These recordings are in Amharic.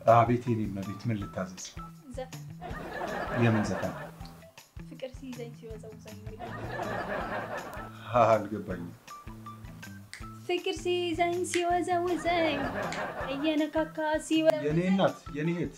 አቤት የኔ እመቤት፣ ምን ልታዘዝ? ዘፈን የምን ዘፈን? ፍቅር ሲይዘኝ ሲወዘውዘኝ የሚል ሀ አልገባኝም። ፍቅር ሲይዘኝ ሲወዘውዘኝ እየነካካ ሲወ የኔ እናት፣ የኔ እህት፣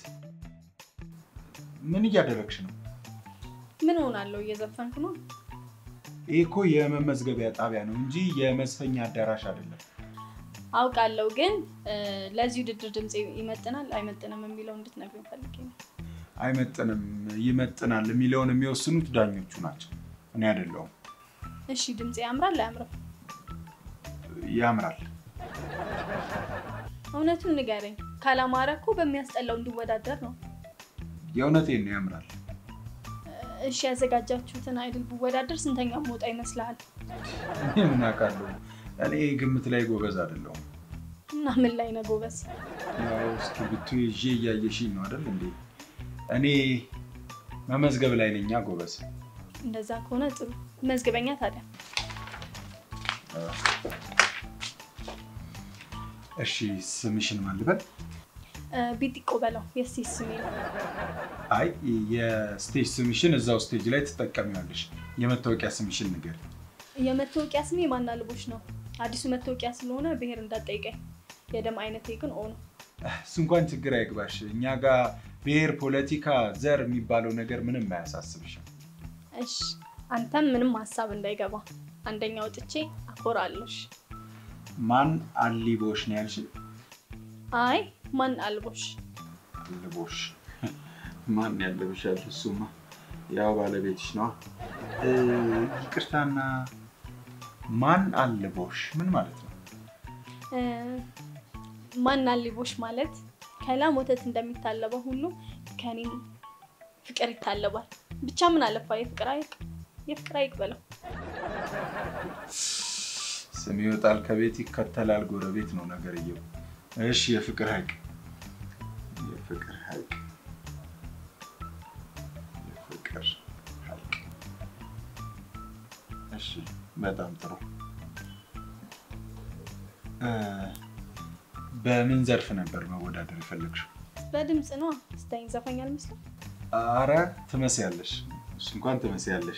ምን እያደረግሽ ነው? ምን ሆናለሁ? እየዘፈንኩ ነው። ይህ እኮ የመመዝገቢያ ጣቢያ ነው እንጂ የመዝፈኛ አዳራሽ አይደለም። አውቃለሁ፣ ግን እ፣ ለዚህ ውድድር ድምፅ ይመጥናል አይመጥንም የሚለው እንድትነግሪኝ ፈልጌ ነው። አይመጥንም፣ ይመጥናል የሚለውን የሚወስኑት ዳኞቹ ናቸው፣ እኔ አይደለሁም። እሺ፣ ድምፅ ያምራል አያምርም? ያምራል። እውነቱን ንገረኝ። ካላማረ እኮ በሚያስጠላው እንዲወዳደር ነው። የእውነቴን ነው፣ ያምራል። እሺ፣ ያዘጋጃችሁትን አይድል ብወዳደር ስንተኛ መውጣ ይመስልሃል? እኔ ምን አውቃለሁ? እኔ ግምት ላይ ጎበዝ አይደለሁም። እና ምን ላይ ነው ጎበዝ? ያው እስክሪብቶ ይዤ እያየሽኝ ነው አይደል እንዴ? እኔ መመዝገብ ላይ ነኛ ጎበዝ። እንደዛ ከሆነ ጥሩ መዝግበኛ። ታዲያ እሺ ስምሽን ማን ልበል? እ፣ ቢጢቆ በለው የስቴት ስሜ ነው። አይ የስቴጅ ስምሽን እዛው ስቴጅ ላይ ትጠቀሚዋለሽ። የመታወቂያ ስምሽን ንገር። የመታወቂያ ስሜ ማናልቦች ነው። አዲሱ መታወቂያ ስለሆነ ብሔር እንዳትጠይቀኝ። የደም አይነቴ ግን ኦ ነው። እሱ እንኳን ችግር አይግባሽ። እኛ ጋር ብሔር፣ ፖለቲካ፣ ዘር የሚባለው ነገር ምንም አያሳስብሽም። እሺ አንተም ምንም ሀሳብ እንዳይገባ አንደኛ ወጥቼ አኮራለሽ። ማን አሊቦሽ ነው ያልሽ? አይ ማን አልቦሽ አልቦሽ ማን ያለብሻል? እሱማ ያው ባለቤትሽ ነዋ። እ፣ ይቅርታና ማን አልቦሽ ምን ማለት ነው? እ፣ ማን አልቦሽ ማለት ከላም ወተት እንደሚታለበው ሁሉ ከኔም ፍቅር ይታለባል። ብቻ ምን አለፋ የፍቅር አይቅ የፍቅር አይቅ በለው። ስም ይወጣል ከቤት ይከተላል ጎረቤት ነው ነገርየው። እሺ የፍቅር ሀይቅ የፍቅር ሀይቅ የፍቅር ሀይቅ እሺ በጣም ጥሩ እ፣ በምን ዘርፍ ነበር መወዳደር የፈለግሽው? በድምፅ ነዋ። ስታይኝ ዘፋኝ አልመስልም? አረ ትመስያለሽ፣ እሱ እንኳን ትመስያለሽ።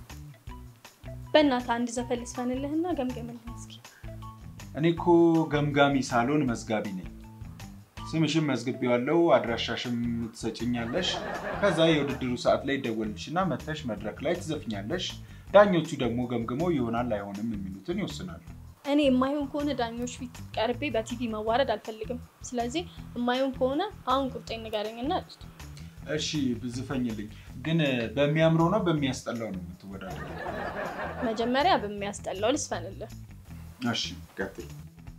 በእናትህ አንድ ዘፈን ልስፈንልህና ገምገምልህ እስኪ። እኔ እኮ ገምጋሚ ሳልሆን መዝጋቢ ነኝ። ስምሽም መዝግቤዋለሁ፣ አድራሻሽም ትሰጭኛለሽ። ከዛ የውድድሩ ሰዓት ላይ ይደወልልሽና መተሽ መድረክ ላይ ትዘፍኛለሽ። ዳኞቹ ደግሞ ገምግመው ይሆናል አይሆንም የሚሉትን ይወስናሉ። እኔ የማይሆን ከሆነ ዳኞች ፊት ቀርቤ በቲቪ መዋረድ አልፈልግም። ስለዚህ የማይሆን ከሆነ አሁን ቁርጤን ንገረኝና ልስጥ። እሺ ብዝፈኝልኝ፣ ግን በሚያምረው ነው በሚያስጠላው ነው የምትወዳደር? መጀመሪያ በሚያስጠላው ልስፈንልህ። እሺ ቀጥል።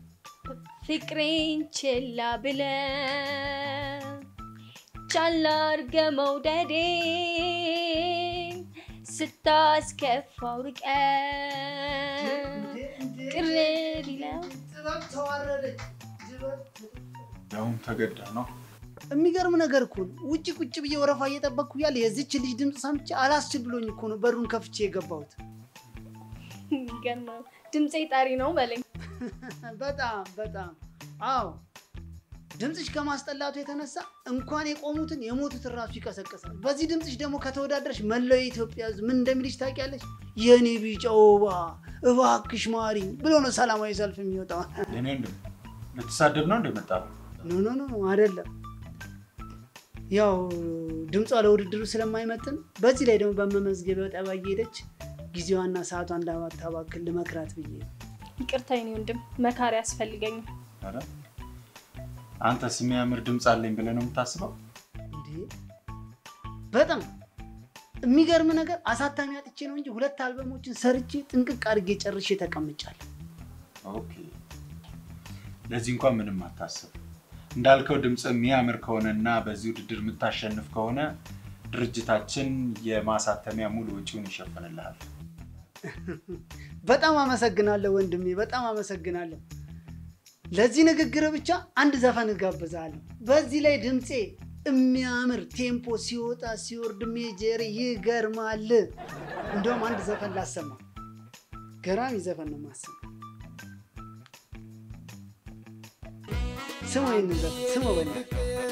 ፍቅሬን ችላ ብለ ቻላ አርገ መውደዴ ስታስከፋው ርቀ ቅር ቢለው ያውም ተገዳ ነው። የሚገርም ነገር እኮ ነው። ውጭ ቁጭ ብዬ ወረፋ እየጠበቅኩ ያለ የዚች ልጅ ድምፅ ሰምቼ አላስችል ብሎኝ እኮ ነው በሩን ከፍቼ የገባሁት። የሚገርም ነው። ድምፄ ጠሪ ነው በለኝ። በጣም በጣም አዎ። ድምፅሽ ከማስጠላቱ የተነሳ እንኳን የቆሙትን የሞቱትን ራሱ ይቀሰቅሳል። በዚህ ድምፅሽ ደግሞ ከተወዳደረሽ መላው የኢትዮጵያ ሕዝብ ምን እንደሚልሽ ታውቂያለሽ? የኔ ቢጫ ወባ እባክሽ ማሪኝ ብሎ ነው ሰላማዊ ሰልፍ የሚወጣው። የኔ ወንድም ልትሳደብ ነው እንደመጣ ኖ ኖ ኖ አይደለም። ያው ድምጿ ለውድድሩ ስለማይመጥን በዚህ ላይ ደግሞ በመመዝገቢያው ጠባ እየሄደች ጊዜዋና ሰዓቷ እንዳታባክል ልመክራት ብዬ ነው። ይቅርታ የኔ ወንድም፣ መካሪ አያስፈልገኝም። ኧረ አንተስ የሚያምር ድምፅ አለኝ ብለህ ነው የምታስበው? እንዴ በጣም የሚገርም ነገር አሳታሚ አጥቼ ነው እንጂ ሁለት አልበሞችን ሰርቼ ጥንቅቅ አድርጌ ጨርሼ ተቀምጫለሁ። ኦኬ ለዚህ እንኳን ምንም አታስብ። እንዳልከው ድምፅ የሚያምር ከሆነ እና በዚህ ውድድር የምታሸንፍ ከሆነ ድርጅታችን የማሳተሚያ ሙሉ ወጪውን ይሸፍንልሃል። በጣም አመሰግናለሁ ወንድሜ፣ በጣም አመሰግናለሁ። ለዚህ ንግግር ብቻ አንድ ዘፈን እጋብዛለሁ። በዚህ ላይ ድምፄ የሚያምር ቴምፖ ሲወጣ ሲወርድ ሜጀር ይገርማል። እንደውም አንድ ዘፈን ላሰማ። ገራሚ ዘፈን ነው ማሰማ። ስሙ ይህን ዘፈን ስሙ በእናትህ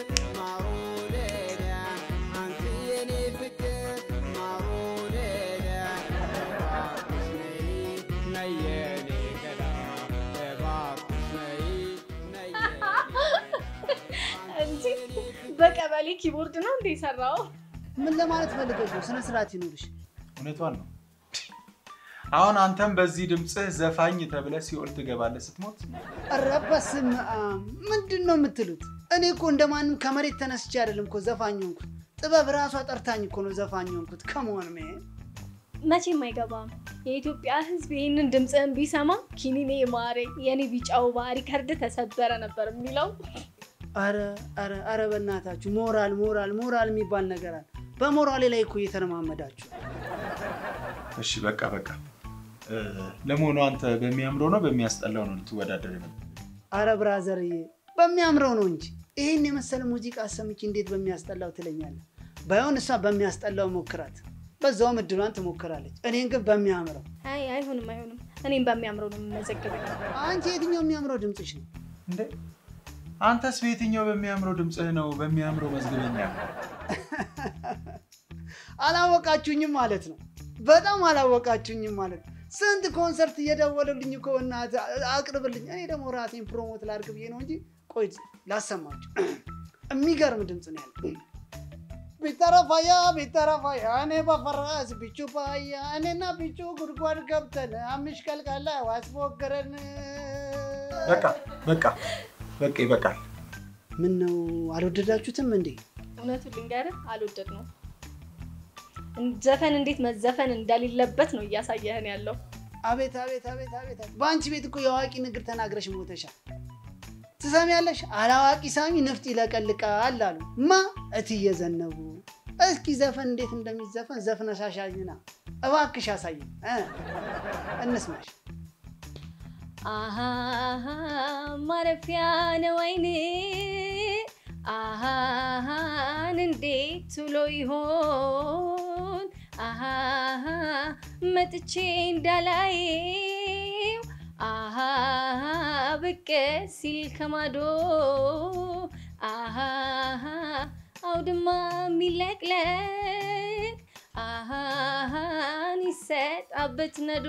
እንጂ በቀበሌ ኪቦርድ ነው እንደ የሰራው። ምን ለማለት ፈልገሽ ነው? ስነ ስርዓት ይኑርሽ። እውነቷን ነው። አሁን አንተም በዚህ ድምፅህ ዘፋኝ ተብለህ ሲኦል ትገባለህ ስትሞት። ኧረ በስመ አብ ምንድን ነው የምትሉት? እኔ እኮ እንደማንም ከመሬት ተነስቼ አይደለም እኮ ዘፋኝ ሆንኩት። ጥበብ ራሷ ጠርታኝ እኮ ነው ዘፋኝ ሆንኩት። ከመሆን ሜ መቼም አይገባም። የኢትዮጵያ ሕዝብ ይህንን ድምፅህን ቢሰማ ኪኒኔ ማሬ የኔ ቢጫው ባ ሪከርድ ተሰበረ ነበር የሚለው። ኧረ ኧረ ኧረ በእናታችሁ ሞራል ሞራል ሞራል የሚባል ነገር አለ። በሞራሌ ላይ እኮ እየተለማመዳችሁ እሺ በቃ በቃ። እ፣ ለመሆኑ አንተ በሚያምረው ነው በሚያስጠላው ነው ልትወዳደር ነበር? አረ ብራዘርዬ በሚያምረው ነው እንጂ ይህን የመሰለ ሙዚቃ አሰምቼ እንዴት በሚያስጠላው ትለኛለህ? ባይሆን እሷ በሚያስጠላው ሞክራት፣ በዛውም እድሏን ትሞክራለች። እኔን ግን በሚያምረው አይ አይሆንም፣ አይሆንም። እኔም በሚያምረው ነው የምመዘግበው። አንቺ የትኛው የሚያምረው ድምፅሽ ነው? እንዴ አንተስ በየትኛው በሚያምረው ድምፅህ ነው በሚያምረው መዝግበኛ? አላወቃችሁኝም ማለት ነው። በጣም አላወቃችሁኝም ማለት ነው። ስንት ኮንሰርት እየደወሉልኝ እኮ እናትህ አቅርብልኝ። እኔ ደግሞ ራሴን ፕሮሞት ላድርግ ብዬ ነው እንጂ ቆይ ላሰማችሁ። የሚገርም ድምፅ ነው ያለው። ቢጠረፋያ ቢጠረፋያ እኔ በፈረስ ቢቹ ፓያ እኔና ቢቹ ጉድጓድ ገብተን አምሽ ቀልቃላ ዋስፎገረን። በቃ በቃ በቃ ይበቃል። ምን ነው አልወደዳችሁትም እንዴ? እውነቱን ልንገርህ አልወደድ ነው። ዘፈን እንዴት መዘፈን እንደሌለበት ነው እያሳየህን ያለው። አቤት አቤት አቤት አቤት! አቤት! በአንቺ ቤት እኮ የአዋቂ ንግር ተናግረሽ ሞተሻል። ትሰሚያለሽ? አላዋቂ ሳሚ ንፍጥ ይለቀልቃል አሉ ማ እትዬ ዘነቡ። እስኪ ዘፈን እንዴት እንደሚዘፈን ዘፍነሽ አሳይና እባክሽ አሳይ እ እንስማሽ። አሃ ማረፊያ ነው አይኔ አሃን እንዴት ውሎ ይሆን አሃ መጥቼ እንዳላየው አሃ ብቅ ሲል ከማዶ አሃ አውድማ የሚለቅለቅ አሃን ይሰጣበት ነዶ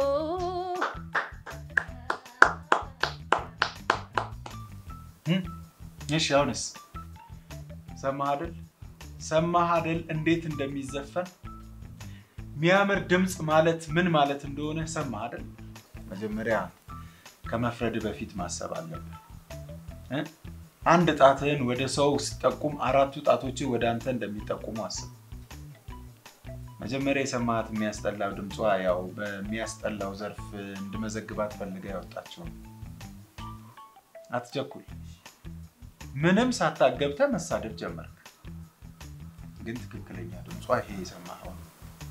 እም፣ እሺ አሁንስ ሰማህ አይደል? ሰማህ አይደል? እንዴት እንደሚዘፈን የሚያምር ድምፅ ማለት ምን ማለት እንደሆነ ሰማህ አይደል? መጀመሪያ ከመፍረድ በፊት ማሰብ አለብህ እ? አንድ ጣትህን ወደ ሰው ስጠቁም አራቱ ጣቶች ወደ አንተ እንደሚጠቁሙ አስብ። መጀመሪያ የሰማሃት የሚያስጠላው ድምጿ ያው በሚያስጠላው ዘርፍ እንድመዘግባት ፈልጋ ያወጣችው ነው። አትቸኩል። ምንም ሳታገብተህ መሳደብ ጀመርክ። ግን ትክክለኛ ድምጿ ይሄ የሰማኸው ነው።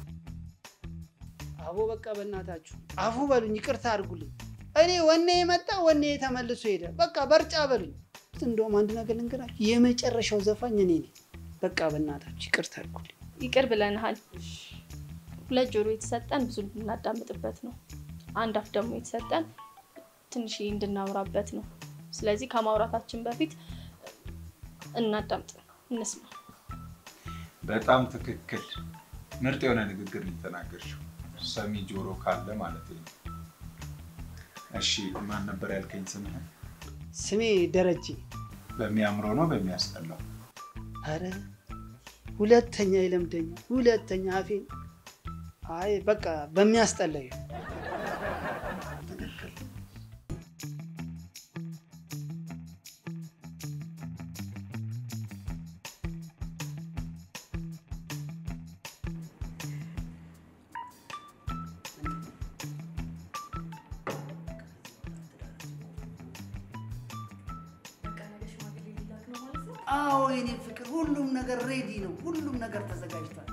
አቦ በቃ በእናታችሁ አፉ በሉኝ፣ ይቅርታ አድርጉልኝ። እኔ ወኔ የመጣ ወኔ ተመልሶ ሄደ። በቃ በርጫ በሉኝ። እንደውም አንድ ነገር ልንገራችሁ፣ የመጨረሻው ዘፋኝ እኔ ነኝ። በቃ በእናታችሁ ይቅርታ አድርጉልኝ። ይቅር ብለንሃል። ሁለት ጆሮ የተሰጠን ብዙ እንድናዳምጥበት ነው። አንድ አፍ ደግሞ የተሰጠን ትንሽ እንድናወራበት ነው። ስለዚህ ከማውራታችን በፊት እናዳምጥ፣ እንስማ። በጣም ትክክል። ምርጥ የሆነ ንግግር ሊተናገርሽው ሰሚ ጆሮ ካለ ማለት ነው። እሺ ማን ነበር ያልከኝ ስምህን? ስሜ ደረጀ። በሚያምረው ነው በሚያስጠላው? አረ ሁለተኛ ይለምደኛ ሁለተኛ አፌን። አይ በቃ በሚያስጠላኝ ትክክል። አዎ የኔ ፍቅር፣ ሁሉም ነገር ሬዲ ነው። ሁሉም ነገር ተዘጋጅቷል።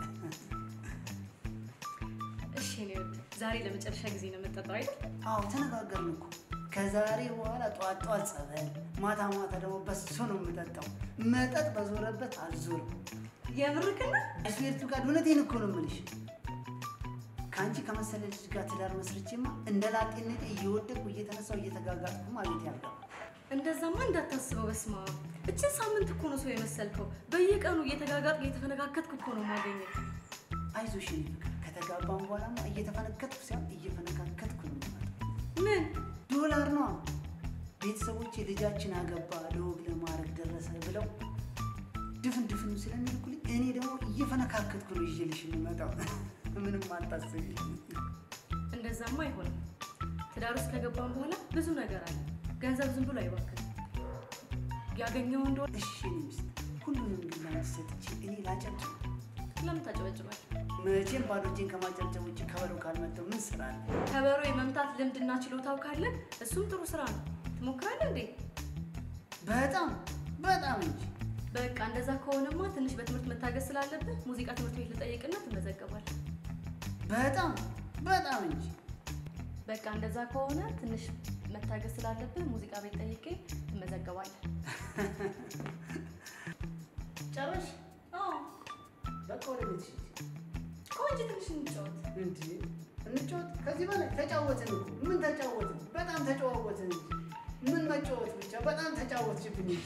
እሺ እኔ ወድ ዛሬ ለመጨረሻ ጊዜ ነው የምጠጣው አይደል? አዎ ተነጋገርን እኮ ከዛሬ በኋላ ጠዋት ጠዋት ጸበል፣ ማታ ማታ ደግሞ በሱ ነው የምጠጣው። መጠጥ በዞረበት አልዞርም። የምርክና ስዌርቱ ጋር እውነቴን እኮ ነው የምልሽ። ከአንቺ ከመሰለ ልጅ ጋር ትዳር መስርቼማ እንደ ላጤነቴ እየወደቅኩ እየተነሳው እየተጋጋጥኩ ማለት ያልጋ እንደዛማ እንዳታስበው። በስማ እችን ሳምንት እኮ ነው ሰው የመሰልከው። በየቀኑ እየተጋጋጥ እየተፈነካከትኩ እኮ ነው የማገኘው። አይዞሽ የኔ ፍቅር፣ ከተጋባም በኋላማ እየተፈነከትኩ ሳይሆን እየፈነካከትኩ ነው የምመጣው። ምን ዶላር ነው ቤተሰቦች ልጃችን አገባ ለወግ ለማድረግ ደረሰ ብለው ድፍን ድፍን ስለሚልኩልኝ እኔ ደግሞ እየፈነካከትኩ ነው ይዤልሽ የምመጣው። ምንም አታስቢ። እንደዛማ አይሆንም። ትዳር ውስጥ ከገባን በኋላ ብዙ ነገር አለ። ገንዘብ ዝም ብሎ አይባክንም። ያገኘው እንደሆነ እሺ እኔ ሚስት ሁሉንም ግን ላንቺ ሰጥቼ እኔ ላጨብጭብ። ለምን ታጨበጭባል? መቼም ባዶ እጄን ከማጨብጨብ ውጭ ከበሮ ካልመተው ምን ስራ አለ? ከበሮ የመምታት ልምድና ችሎታው ካለ እሱም ጥሩ ስራ ነው። ትሞክራለህ እንዴ? በጣም በጣም እንጂ በቃ እንደዛ ከሆነማ ትንሽ በትምህርት መታገዝ ስላለብህ ሙዚቃ ትምህርት ቤት ልጠይቅና ትመዘገባለህ። በጣም በጣም እንጂ በቃ እንደዛ ከሆነ ትንሽ መታገዝ ስላለብህ ሙዚቃ ቤት ጠይቄ ትመዘገባለህ። ጨረሽ? አዎ በቃ ወደ ቤትሽ ሂጂ። ቆንጆ ትንሽ እንጫወት። እንዴ እንጫወት? ከዚህ በላይ ተጫወትን እኮ ምን ተጫወትን? በጣም ተጨዋወትን እንጂ ምን መጫወት ብቻ በጣም ተጫወትሽብኝ እንጂ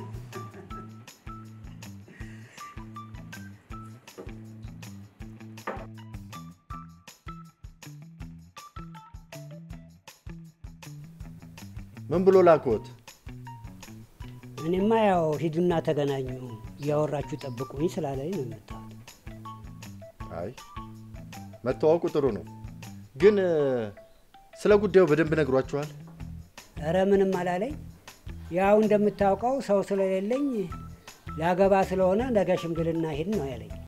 ምን ብሎ ላክዎት? እኔማ ያው ሂዱና ተገናኙ እያወራችሁ ጠብቁኝ ስላለኝ ነው የመጣሁት። አይ መተዋወቁ ጥሩ ነው፣ ግን እ፣ ስለ ጉዳዩ በደንብ ነግሯችኋል? እረ ምንም አላለኝ። ያው እንደምታውቀው ሰው ስለሌለኝ ላገባ ስለሆነ ነገ ሽምግልና ሂድ ነው ያለኝ።